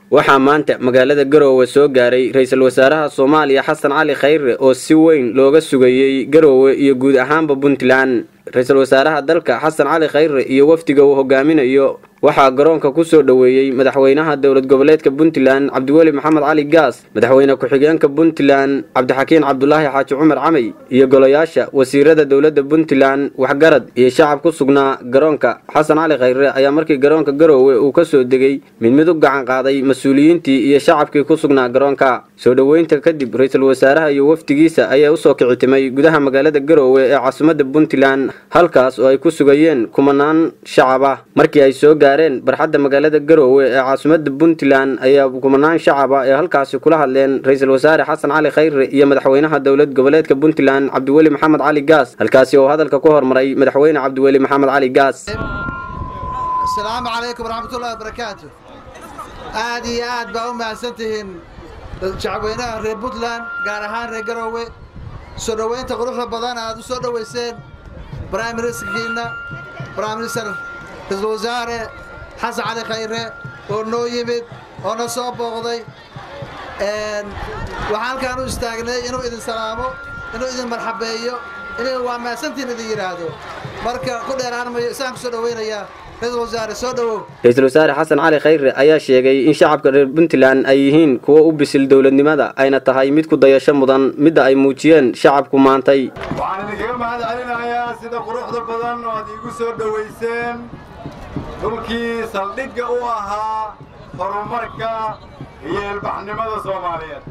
waxaa maanta magaalada garoowe soo gaaray ra-iisul wasaaraha soomaaliya xasan cali khayre oo si weyn looga sugayey garoowe iyo guud ahaanba puntland ra-iisul wasaaraha dalka xasan cali khayre iyo wafdiga uu hogaaminayo waxaa garoonka ku soo dhoweeyey madaxweynaha dowlad goboleedka puntland cabdiweli maxamed cali gaas madaxweyne ku-xigeenka puntland cabdixakiin cabdulaahi xaaji cumar camey iyo golayaasha wasiirada dowladda puntland waxgarad iyo shacab ku sugnaa garoonka xasan cali khayre ayaa markii garoonka garoowe uu ka soo degay mid mid u gacan qaaday mas-uuliyiintii iyo shacabkii ku sugnaa garoonka soo dhoweynta kadib ra-iisul wasaaraha iyo wafdigiisa ayaa usoo kicitimay gudaha magaalada garoowe ee caasimadda puntland halkaas oo ay ku sugayeen kumanaan shacab ah markii ay soo gaareen barxadda magaalada garoowe ee caasimadda puntland ayaa kumanaan shacab ah ee halkaasi kula hadleen ra-iisul wasaare xasan cali khayre iyo madaxweynaha dowlad goboleedka puntland cabdiweli maxamed cali gaas halkaasi oo hadalka ku hormaray madaxweyne cabdiweli maxamed cali gaas asalaamu calaykum waraxmatullahi wabarakaatu aad iyo aad baa u mahadsantihiin shacabweynaha reer puntland gaar ahaan reer garoowe soo dhoweynta quruxda badan aad u soo dhoweyseen brime ministerkiina brime minister ra-iisul wasaare xasan cali khayre oo noo yimid oo na soo booqday waxaan halkaan u istaagnay inuu idin salaamo inuu idin marxabeeyo inuu waa mahadsantiin idin yidhaahdo marka ku dheeraanmayo isaan ku soo dhoweynayaa ra-iisul wasaare soo dhowow ra-iisul wasaare xasan cali khayre ayaa sheegay in shacabka reer puntland ay yihiin kuwo u bisil dowladnimada ayna tahay mid ku dayasho mudan midda ay muujiyeen shacabku maantay waxaan idinkaga mahad celinayaa sida quruxda badan oo aad iigu soo dhowayseen dhulkii saldhigga u ahaa horumarka iyo ilbaxnimada soomaaliyeed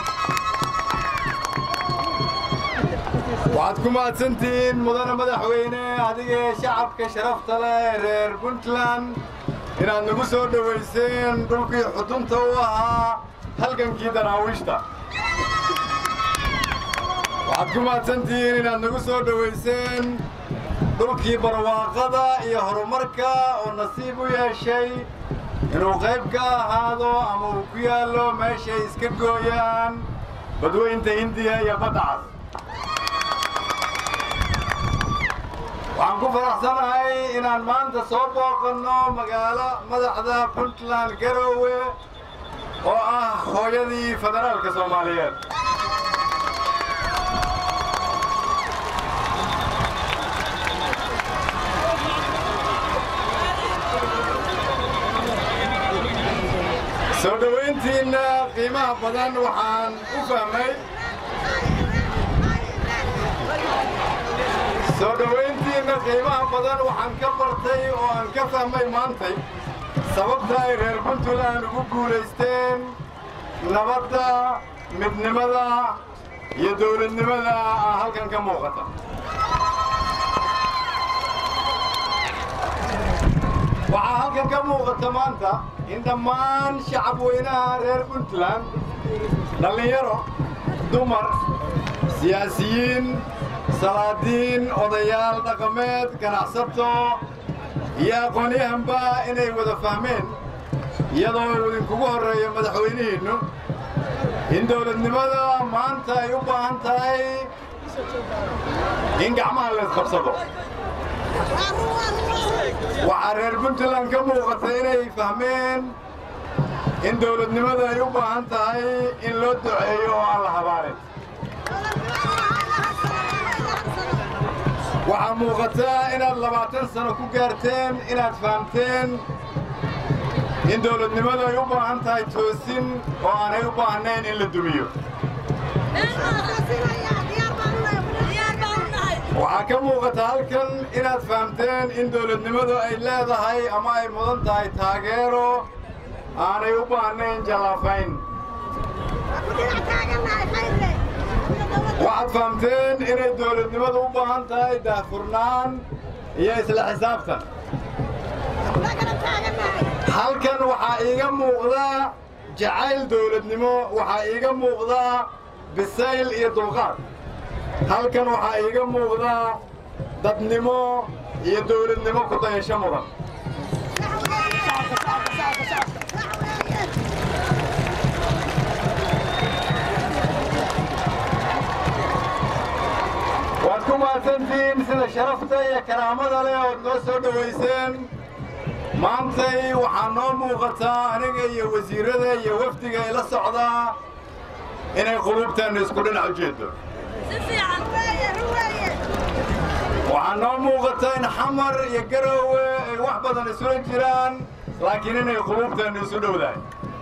waxaad ku mahadsantihiin mudane madaxweyne adigee shacabka sharafta leh ee reer puntland inaad nagu soo dhowayseen dhulkii xudunta u ahaa halgankii daraawiishta waxaad ku mahadsantihiin inaad nagu soo dhowayseen dhulkii barwaaqada iyo horumarka oo nasiib u yeeshay inuu qayb ka ahaado ama uu ku yaallo meeshay iska gooyaan badweynta hindiya iyo badda cas waxaan ku faraxsanahay inaan maanta soo booqanno magaalo madaxda puntland garoowe oo ah hooyadii federaalka soomaaliyeed soo dhowayntiinna qiimaha badan waxaan u fahmay soo dhowayntiinna qiimaha badan waxaan ka bartay oo aan ka fahmay maantay sababta ay reer puntland ugu guulaysteen nabadda midnimada iyo dawladnimada ah halkan ka muuqata waxaa halkan ka muuqata maanta in dhammaan shacab weynaha reer puntland dhallinyaro dumar siyaasiyiin salaadiin odayaal dhaqameed ganacsato iyo aqoonyahanba inay wada fahmeen iyadoo uu idinkugu horreeyo madaxweynihiinnu in dawladnimada maanta ay u baahan tahay in gacmaha laysqabsado waxaa reer puntland ka muuqata inay fahmeen in dawladnimada ay u baahan tahay in loo duceeyo oo aan la habaarin waxaa muuqataa inaad labaatan sano ku gaarteen inaad fahamteen in dawladnimadu ay u baahan tahay toosin oo aanay u baahnayn in la dumiyo waxaa ka muuqata halkan inaad fahamteen in dawladnimadu ay leedahay ama ay mudan tahay taageero aanay u baahnayn jallaafayn waxaad fahamteen inay dawladnimadu u baahan tahay daahfurnaan iyo isla xisaabtan halkan waxaa iiga muuqda jacayl dawladnimo waxaa iiga muuqda bisayl iyo dulqaad halkan waxaa iiga muuqda dadnimo iyo dawladnimo ku dayasho mudan waad ku mahadsantihiin sida sharafta iyo karaamada leh ood noo soo dhowayseen maantay waxaa noo muuqataa aniga iyo wasiirada iyo wafdiga ila socdaa inay quluubteenna isku dhinac ujeeddo waxaa noo muuqata in xamar iyo garoowe ay wax badan isula jiraan laakiin inay quluubteenna isu dhowdahay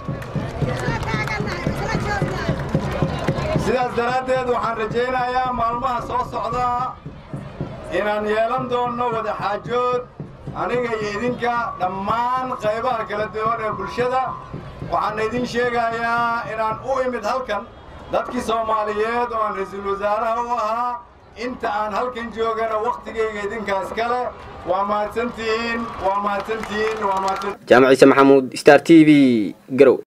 sidaas daraaddeed waxaan rajaynayaa maalmaha soo socda inaan yeelan doonno wadaxaajood aniga iyo idinka dhammaan qaybaha kala duwan ee bulshada waxaana idin sheegayaa inaan u imid halkan dadkii soomaaliyeed oo aan ra-iisul wasaaraha u ahaa inta aan halkan joogana wakhtigayga idinkaas kale waa mahadsantihiin waa mahadsantihiin waa mahadsan jaamac ciise maxamuud star t v garow